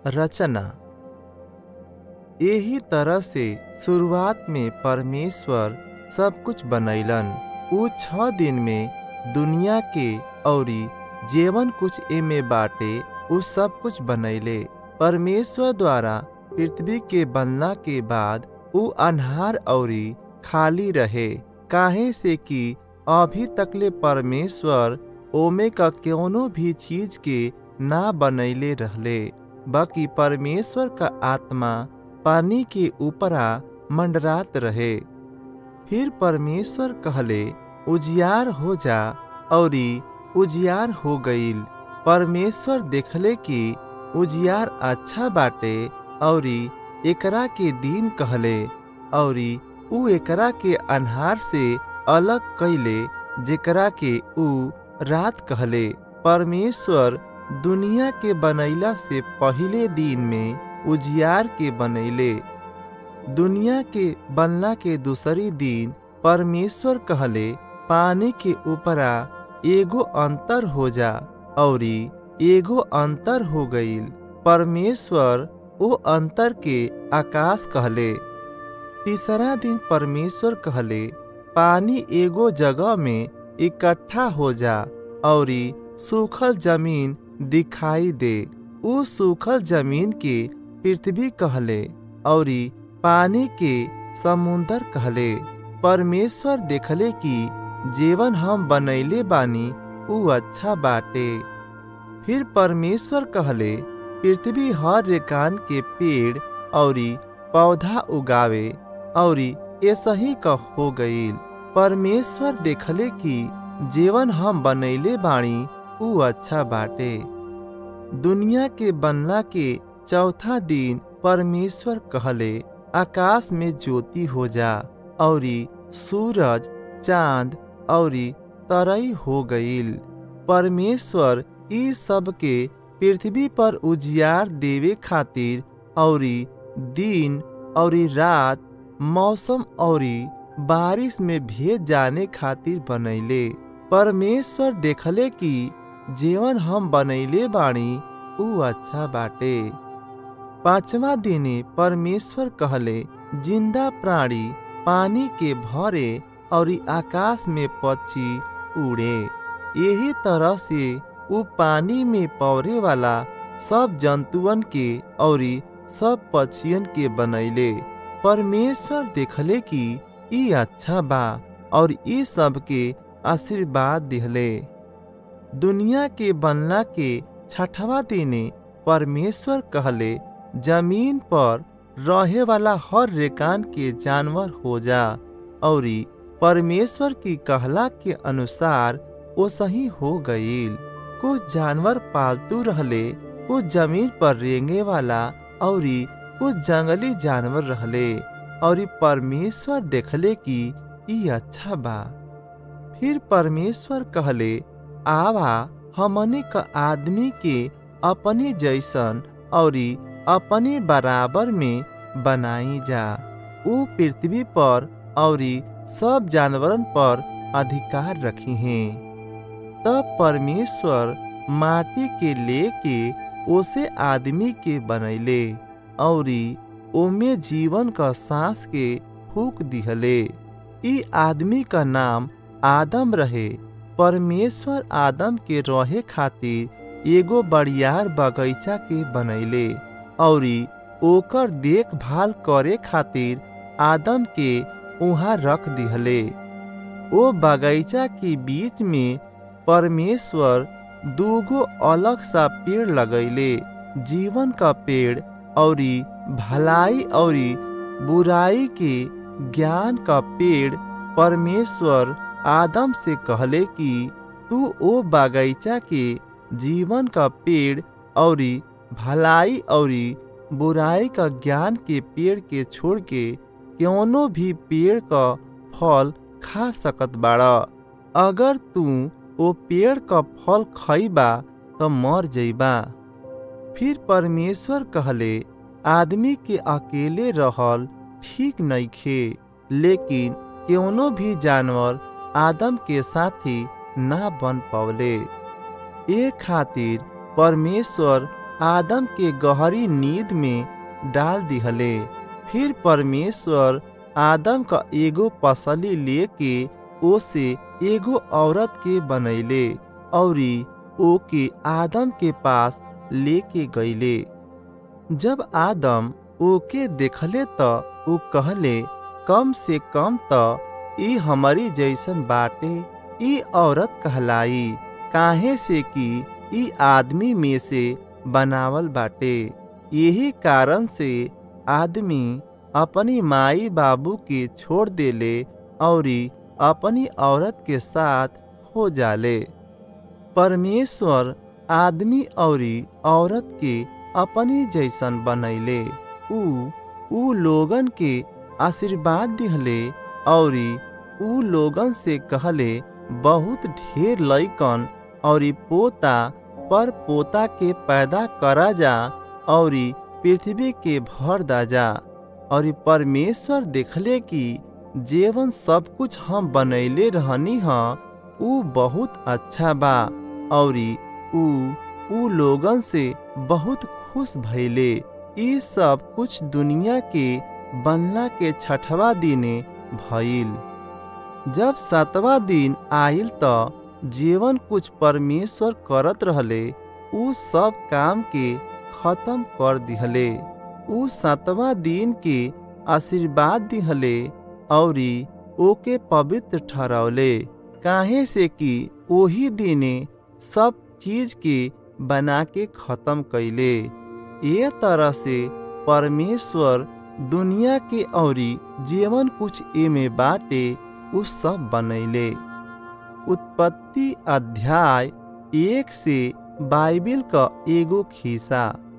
रचना एही तरह से शुरुआत में परमेश्वर सब कुछ बनैलन उ छह दिन में दुनिया के औरी जेवन कुछ एमे बाटे उ सब कुछ बनैले परमेश्वर द्वारा पृथ्वी के बनला के बाद उ अन्हार औरी खाली रहे काहे से कि अभी तकले परमेश्वर ओमे का कौनो भी चीज के ना बनैले रहले बाकी परमेश्वर का आत्मा पानी के ऊपरा मंडरात रहे फिर परमेश्वर कहले उजियार हो जा औरी उजियार हो गईल परमेश्वर देखले कि उजियार अच्छा बाटे औरी एकरा के दिन कहले औरी उ एकरा के अन्हार से अलग कैले जेकरा के उ रात कहले परमेश्वर दुनिया के बनैला से पहिले दिन में उजियार के बनैले दुनिया के बनला के दूसरी दिन परमेश्वर कहले पानी के ऊपरा एगो अंतर हो जा औरी एगो अंतर हो गईल परमेश्वर ओ अंतर के आकाश कहले तीसरा दिन परमेश्वर कहले पानी एगो जगह में इकट्ठा हो जा औरी सूखल जमीन दिखाई दे उ सूखल जमीन के पृथ्वी कहले औरी पानी के समुंदर कहले परमेश्वर देखले कि जीवन हम बनैले बानी उ अच्छा बाटे फिर परमेश्वर कहले पृथ्वी हर रेकान के पेड़ औरी पौधा उगावे औरी ऐसा ही का हो गईल परमेश्वर देखले कि जीवन हम बनैले बाणी उ अच्छा बाटे दुनिया के बनला के चौथा दिन परमेश्वर कहले आकाश में ज्योति हो जा औरी सूरज चांद औरी तरई हो गईल परमेश्वर ई सब के पृथ्वी पर उजियार देवे खातिर औरी दिन औरी रात मौसम औरी बारिश में भेज जाने खातिर बनैले परमेश्वर देखले कि जीवन हम बनैले बाणी उ अच्छा बाटे पांचवा दिने परमेश्वर कहले जिंदा प्राणी पानी के भरे और आकाश में पक्षी उड़े यही तरह से उ पानी में पौरे वाला सब जंतुअन के और सब पक्षियन के बनैले परमेश्वर देखले कि ई अच्छा बा और ई सब के आशीर्वाद दिहले दुनिया के बनला के छठवा दिने परमेश्वर कहले जमीन पर रहे वाला हर रेकान के जानवर हो जा और परमेश्वर की कहला के अनुसार वो सही हो गईल कुछ जानवर पालतू रहले कुछ जमीन पर रेंगे वाला और कुछ जंगली जानवर रहले और परमेश्वर देखले कि ई अच्छा बा फिर परमेश्वर कहले आवा हमने का आदमी के अपने जैसन और अपने बराबर में बनाई जा वो पृथ्वी पर और सब जानवरन पर अधिकार रखी हैं तब परमेश्वर माटी के लेके उसे आदमी के बनैले और ओमे जीवन का सांस के फूक दिहले ई आदमी का नाम आदम रहे परमेश्वर आदम के रहे खातिर एगो बड़ियार बगीचा के बनैले और ओकर देखभाल करे खातिर आदम के वहाँ रख दिहले ओ बगीचा के बीच में परमेश्वर दूगो अलग सा पेड़ लगैले जीवन का पेड़ और भलाई और बुराई के ज्ञान का पेड़ परमेश्वर आदम से कहले कि तू ओ बगीचा के जीवन का पेड़ और भलाई और बुराई का ज्ञान के पेड़ के छोड़ के कौनो भी पेड़ का फल खा सकत बाड़ा अगर तू ओ पेड़ का फल खइबा तो मर जइबा फिर परमेश्वर कहले आदमी के अकेले रहल ठीक नइखे लेकिन कौनो भी जानवर आदम के साथी ना बन पवले ए खातिर परमेश्वर आदम के गहरी नींद में डाल दिहले फिर परमेश्वर आदम का एगो पसली लेके ओसे एगो औरत के बनैले औरी ओके आदम के पास लेके गईले जब आदम ओके देखले त ऊ कहले कम से कम त ई हमारी जैसन बाटे ई औरत कहलाई काहे से कि ई आदमी में से बनावल बाटे यही कारण से आदमी अपनी माई बाबू के छोड़ देले औरी अपनी औरत के साथ हो जाले परमेश्वर आदमी औरी औरत के अपनी जैसन बनैले ऊ ऊ लोगन के आशीर्वाद दिहले औरी ऊ लोगन से कहले बहुत ढेर लइकन औरी पोता पर पोता के पैदा करा जा औरी पृथ्वी के भर दा जा और परमेश्वर देखले कि जेवन सब कुछ हम बनैले रहनी ह ऊ बहुत अच्छा बा औरी ऊ ऊ लोगन से बहुत खुश भइले ई सब कुछ दुनिया के बनला के छठवा दिने भइल जब सातवा दिन आइल त जीवन कुछ परमेश्वर करत रहले ऊ सब काम के खत्म कर दिहले ऊ सातवा दिन के आशीर्वाद दिहले औरी ओके पवित्र ठहरौले काहे से कि ओही दिने सब चीज के बना के खत्म कैले ये तरह से परमेश्वर दुनिया के औरी जीवन कुछ एमे बाटे उ सब बनैले उत्पत्ति अध्याय एक से बाइबिल का एगो खिस्सा